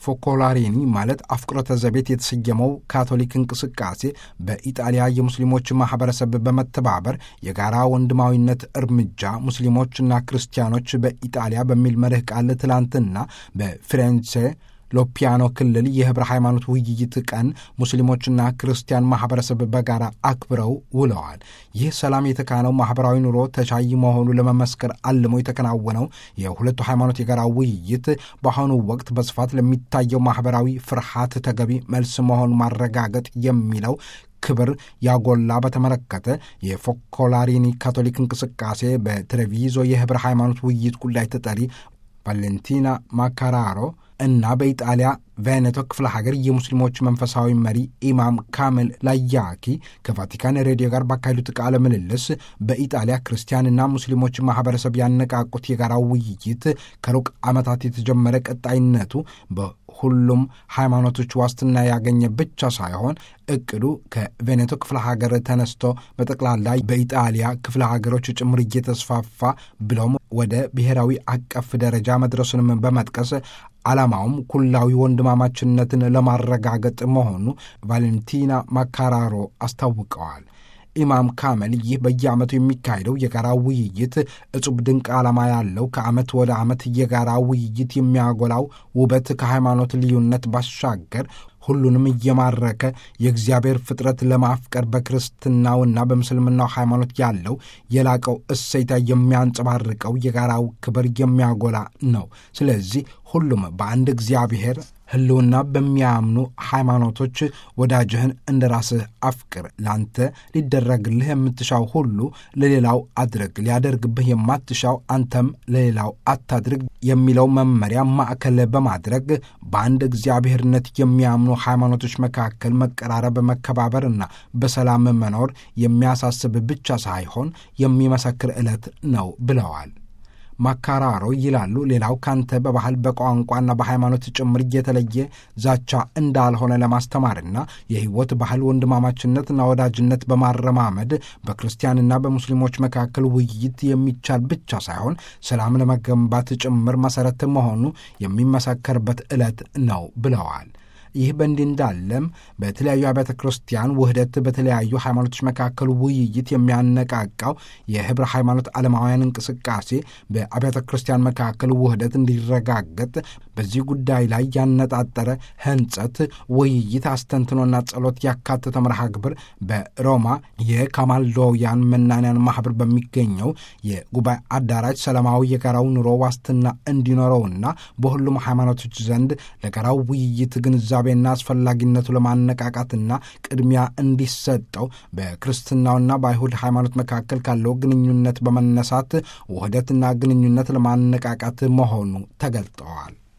ፎኮላሪኒ ማለት አፍቅሮተ ዘቤት የተሰየመው ካቶሊክ እንቅስቃሴ በኢጣሊያ የሙስሊሞች ማህበረሰብ በመተባበር የጋራ ወንድማዊነት እርምጃ ሙስሊሞችና ክርስቲያኖች በኢጣሊያ በሚል መርህ ቃል ትላንትና በፊሬንሴ ሎፒያኖ ክልል የህብረ ሃይማኖት ውይይት ቀን ሙስሊሞችና ክርስቲያን ማህበረሰብ በጋራ አክብረው ውለዋል። ይህ ሰላም የተካነው ማህበራዊ ኑሮ ተቻይ መሆኑ ለመመስከር አልሞ የተከናወነው የሁለቱ ሃይማኖት የጋራ ውይይት በአሁኑ ወቅት በስፋት ለሚታየው ማህበራዊ ፍርሃት ተገቢ መልስ መሆኑ ማረጋገጥ የሚለው ክብር ያጎላ በተመለከተ የፎኮላሪኒ ካቶሊክ እንቅስቃሴ በትሬቪዞ የህብረ ሃይማኖት ውይይት ጉዳይ ተጠሪ ቫሌንቲና ማካራሮ እና በኢጣሊያ ቬኔቶ ክፍለ ሀገር የሙስሊሞች መንፈሳዊ መሪ ኢማም ካሜል ላያኪ ከቫቲካን ሬዲዮ ጋር ባካሄዱት ቃለ ምልልስ በኢጣሊያ ክርስቲያንና ሙስሊሞች ማህበረሰብ ያነቃቁት የጋራ ውይይት ከሩቅ ዓመታት የተጀመረ ቀጣይነቱ በሁሉም ሃይማኖቶች ዋስትና ያገኘ ብቻ ሳይሆን እቅዱ ከቬኔቶ ክፍለ ሀገር ተነስቶ በጠቅላላ በኢጣሊያ ክፍለ ሀገሮች ጭምር እየተስፋፋ ብሎም ወደ ብሔራዊ አቀፍ ደረጃ መድረሱንም በመጥቀስ ዓላማውም ኩላዊ ወንድማማችነትን ለማረጋገጥ መሆኑ ቫሌንቲና ማካራሮ አስታውቀዋል። ኢማም ካመል ይህ በየዓመቱ የሚካሄደው የጋራ ውይይት እጹብ ድንቅ ዓላማ ያለው ከዓመት ወደ ዓመት የጋራ ውይይት የሚያጎላው ውበት ከሃይማኖት ልዩነት ባሻገር ሁሉንም እየማረከ የእግዚአብሔር ፍጥረት ለማፍቀር በክርስትናውና በምስልምናው ሃይማኖት ያለው የላቀው እሴታ የሚያንጸባርቀው የጋራው ክብር የሚያጎላ ነው። ስለዚህ ሁሉም በአንድ እግዚአብሔር ሕልውና በሚያምኑ ሃይማኖቶች ወዳጅህን እንደ ራስህ አፍቅር፣ ላንተ ሊደረግልህ የምትሻው ሁሉ ለሌላው አድርግ፣ ሊያደርግብህ የማትሻው አንተም ለሌላው አታድርግ የሚለው መመሪያ ማዕከል በማድረግ በአንድ እግዚአብሔርነት የሚያምኑ ሃይማኖቶች መካከል መቀራረብ፣ መከባበርና በሰላም መኖር የሚያሳስብ ብቻ ሳይሆን የሚመሰክር ዕለት ነው ብለዋል። ማካራሮ ይላሉ። ሌላው ካንተ በባህል በቋንቋና በሃይማኖት ጭምር እየተለየ ዛቻ እንዳልሆነ ለማስተማርና የሕይወት ባህል ወንድማማችነትና ወዳጅነት በማረማመድ በክርስቲያንና በሙስሊሞች መካከል ውይይት የሚቻል ብቻ ሳይሆን ሰላም ለመገንባት ጭምር መሠረት መሆኑ የሚመሰከርበት ዕለት ነው ብለዋል። ይህ በእንዲህ እንዳለም በተለያዩ አብያተ ክርስቲያን ውህደት በተለያዩ ሃይማኖቶች መካከል ውይይት የሚያነቃቃው የህብረ ሃይማኖት ዓለማውያን እንቅስቃሴ በአብያተ ክርስቲያን መካከል ውህደት እንዲረጋገጥ በዚህ ጉዳይ ላይ ያነጣጠረ ህንጸት፣ ውይይት፣ አስተንትኖና ጸሎት ያካተተ መርሃ ግብር በሮማ የካማልዶውያን መናንያን ማህበር በሚገኘው የጉባኤ አዳራሽ ሰላማዊ የጋራው ኑሮ ዋስትና እንዲኖረውና በሁሉም ሃይማኖቶች ዘንድ ለጋራው ውይይት ግንዛቤ ቤና አስፈላጊነቱ ለማነቃቃትና ቅድሚያ እንዲሰጠው በክርስትናውና በአይሁድ ሃይማኖት መካከል ካለው ግንኙነት በመነሳት ውህደትና ግንኙነት ለማነቃቃት መሆኑ ተገልጠዋል።